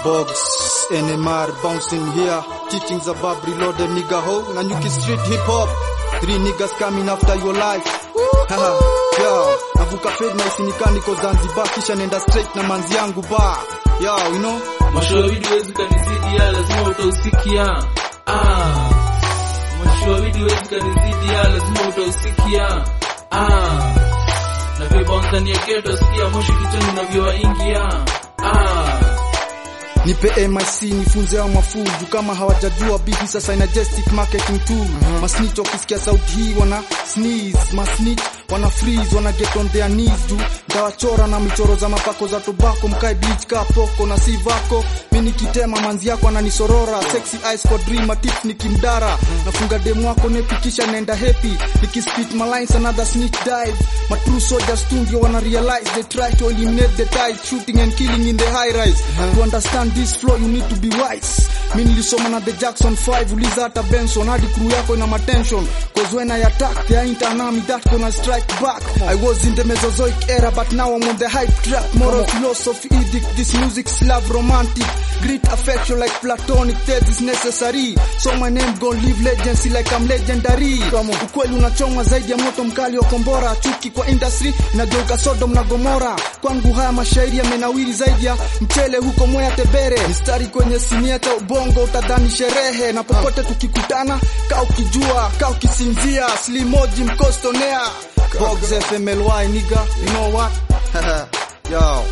Bogs, NMR, bouncing here. Teachings above reloaded nigga ho. Nanyuki street hip hop. Three niggas coming after your life. Haha, yo. Navuka fed na isinikani ko Zanzibar kisha nenda straight na manzi yangu ba. Yo, you know? Mashauri wezi kanizidi ya lazima utausikia. Ah. Mashauri wezi kanizidi ya lazima utausikia. Ah. Na vibonza ni ya ghetto sikia moshi kichwani unavyowaingia. Ah. Nipe MIC nifunze hao mafuju kama hawajajua bibi sasa ina gestic marketing tool. Masnitch wakisikia sauti hii wana sneeze, masnitch wana freeze, wana get on their knees juu ndawachora na michoro za mapako za tobacco, mkae bleach ka poko na si vako. Mimi nikitema manzi yako ananisorora, sexy eyes for dream tip nikimdara. Nafunga demu wako nepikisha nenda happy, nikispit my lines another snitch dive. My true soldiers too ndio wana realize they try to eliminate the ties, shooting and killing in the high rise. To understand this flow you need to be wise. Mimi nilisoma na the Jackson 5 uliza hata Benson hadi crew yako ina matension cause when I attack there ain't an army that gonna strike back. I was in the Mesozoic era but now I'm on the hype track. Moral philosophy edict this music's love romantic. Great affection like platonic thirst is necessary. So my name gon' live legacy like I'm legendary. Ukweli unachomwa zaidi ya moto mkali wa kombora. Chuki kwa industry inageuka Sodom na Gomora. Kwangu haya mashairi yamenawiri zaidi ya mchele huko Mwea Tebere. Mstari kwenye sinia cha ubongo utadhani sherehe, na popote tukikutana, kaa ukijua, kaa ukisinzia, slimoji mkostonea. Box FMLY nigga, you know what? Yo.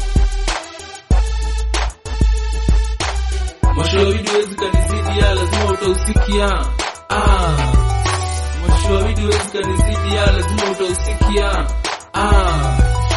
Mashauri wezi kanizidi ya lazima utausikia. Ah. Mashauri wezi kanizidi ya lazima utausikia. Ah.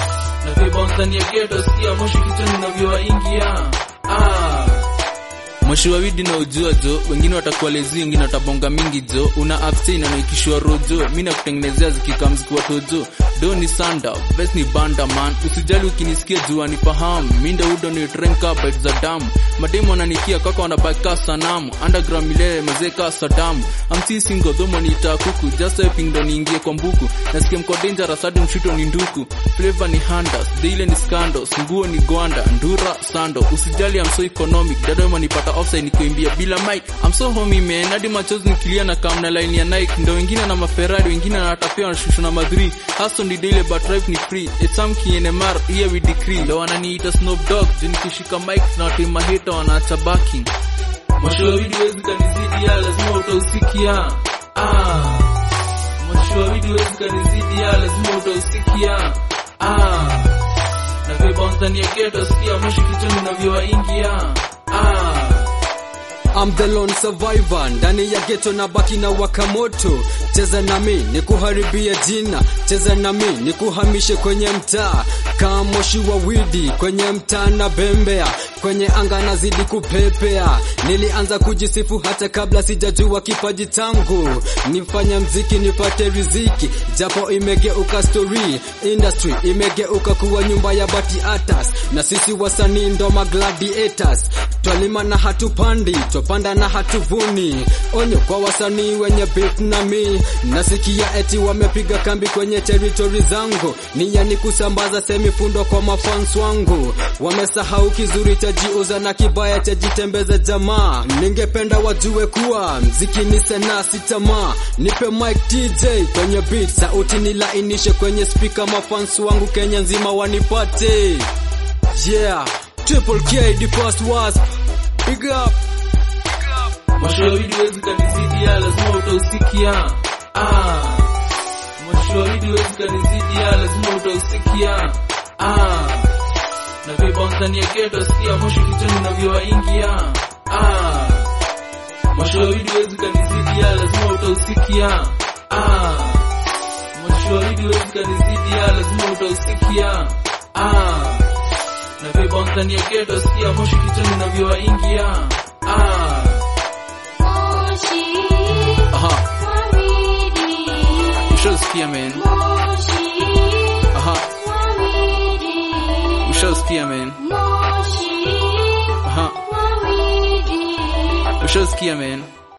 Na vibonza ni ya ghetto sikia moshi kichwani unavyowaingia. Ah. Moshi wa widi na ujua jo, wengine watakuwa lezi, wengine watabonga mingi jo. Una abstain na naikishwa rojo, mimi nakutengenezea zikikam zikiwa tojo. Do ni sanda, vest ni banda man, usijali ukinisikia jua nifahamu. Mimi ndio udo ni trenka bite za damu. Mademo wananikia kaka wanabaki ka sanamu. Underground milele mazee ka Saddam. Amsi singo dhomo ni kuku, just helping ndo niingie kwa mbuku. Nasikia mko dangerous hadi mshito ni nduku. Flavor ni handas, daily ni scandals, nguo ni gwanda, ndura sando. Usijali I'm so economic, dada wanipata offside nikiimbia bila mic. I'm so homie man, hadi machozi nikilia na kam na line ya Nike. Ndo wengine na maferrari, wengine na watapia wanashusha na madri. Hustle ni daily but drive ni free. It's some KNMR, here we decree. Leo wananiita Snoop Dogg, juu nikishika mic na watu maheta wanaacha backing. Mashauri wezi kanizidi ya lazima utausikia. Ah. Mashauri wezi kanizidi ya lazima utausikia. Ah. Na vibonza ni ya ghetto sikia moshi kichwani unavyowaingia. Ah. I'm the lone survivor ndani ya ghetto na baki na wakamoto. Cheza nami ni kuharibia jina, cheza nami ni kuhamishe kwenye mtaa kama moshi wa widi kwenye mtaa na bembea kwenye anga nazidi kupepea. Nilianza kujisifu hata kabla sijajua kipaji changu, nifanya mziki nipate riziki, japo imegeuka story, industry imegeuka kuwa nyumba ya bati atas, na sisi wasanii ndo magladiators twalima na hatupandi, twapanda na hatuvuni. Onyo kwa wasanii wenye beef na mi, nasikia eti wamepiga kambi kwenye territory zangu, nia ni kusambaza semifundo kwa mafans wangu. Wamesahau kizuri cha jiuza na kibaya cha jitembeza jamaa. Ningependa wajue kuwa mziki ni sanaa, si tamaa. Nipe mic DJ kwenye beat, sauti nilainishe kwenye speaker, mafans wangu Kenya nzima wanipate. Yeah, Triple K, the first wasp. Big up. Mashauri wezi kanizidi ya lazima utausikia. Ah. Mashauri wezi kanizidi ya lazima utausikia. Ah. Na vibonza ni ya ghetto sikia moshi kichwani unavyowaingia. Ah. Mashauri wezi kanizidi ya lazima utausikia. Ah. Mashauri wezi kanizidi ya lazima utausikia. Ah. Na vibonza ni ya ghetto sikia moshi kichwani unavyowaingia. Ah. Aha. Ushasikia man. Aha. Ushasikia man. Aha. Ushasikia man.